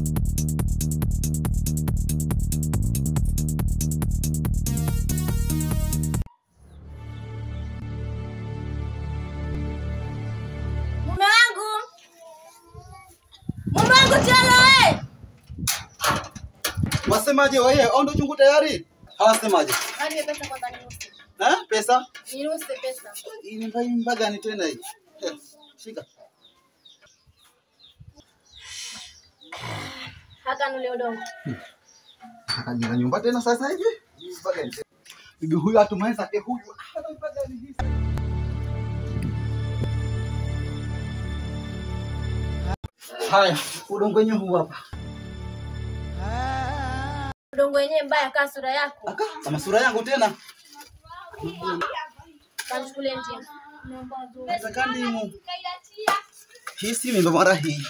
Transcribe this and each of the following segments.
Mume wangu, mume wangu tena we. Wasemaje wewe? Au ndo chungu tayari? Hawasemaje? Nipe pesa kwanza niruhusu. Eh? Pesa? Niruhusu pesa. Hii mbai mbaga ni tena hii. Eh, Shika. Haka nule udongo. Akajenga nyumba tena sasa hivi. Hii mbaga ni- Bibi huyu atumaweza ke huyu. Ah, ndo mbaga ni hii. Haya, udongo wenyewe huu hapa. Udongo wenyewe mbaya kaa sura yako. Aka, kama sura yangu tena. Kanchukulie ndimu. Nataka ndimu. Hii si ndo mara hii.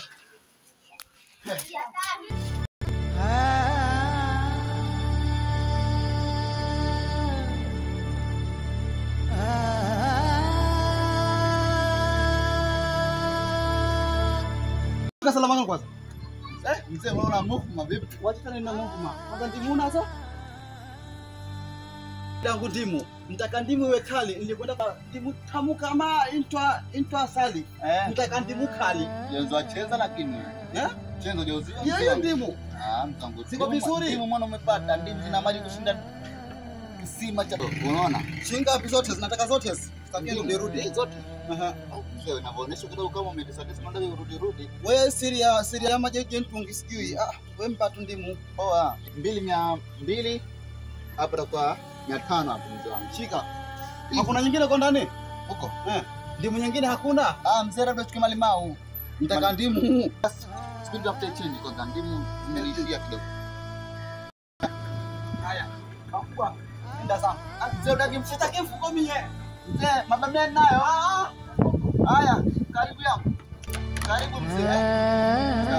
Salama kwanza. Eh, mzee unaona mukuma vipi? Wacha nina Mungu ma. Kwanza ndimu unazo? Yangu ndimu. Nitaka ndimu iwe kali. Nilikwenda kwa ndimu tamu kama intwa intwa asali. Eh, Nitaka ndimu kali. jenzo acheza lakini Eh? chenzo jeuzi. Hiyo hiyo ndimu. Ah, mtangu. Siko vizuri. Ndimu mwana umepata, ndimu zina maji kushinda kisima cha unaona? Shilingi ngapi zote? Zinataka zote. Sitaki rudi rudi. Eh, zote. Aha. Mzee unavyoonyesha kidogo kama umedisadizi ndio urudi rudi. Wewe siri ya siri ya maji yetu mtungi sijui. Ah, wewe mpa tu ndimu. Poa. Mbili mia mbili hapa takuwa mia tano hapo mzee wangu. Shika. Hakuna nyingine kwa ndani? Huko. Eh. Ndimu nyingine hakuna. Ah, mzee labda tukie malimau. Nitaka ndimu. Speed tafute chini kwanza ndimu zimeniishia kidogo. Haya. Kakua. Enda sana. Ah, mzee utaki Sitaki mfuko mie. Mzee, mabamia nayo. Haya, karibu yangu. Karibu mzee.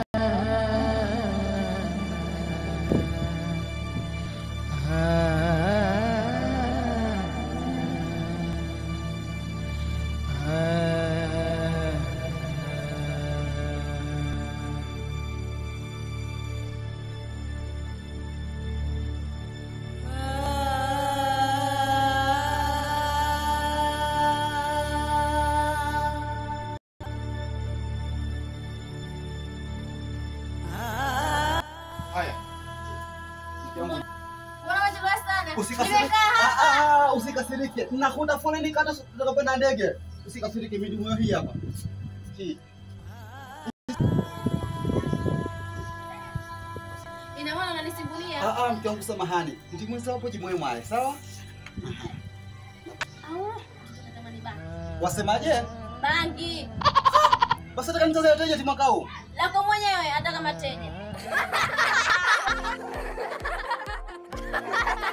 Haya. Mbona unachelewa sana? Usikasirike. Nimekaa Ah, ah, ah, usikasirike. Nakuta foleni kata tutakapenda ndege. Usikasirike midimu hii hapa. Hii. Ina maana unanisimbulia? Ah, ah, mke wangu samahani. Ndimu hizo hapo jimwe mwae, sawa? Au natamani bangi. Wasemaje? Bangi. Basi nataka nizaze wateja ti mwaka huu. Lako mwenyewe hata kama teja.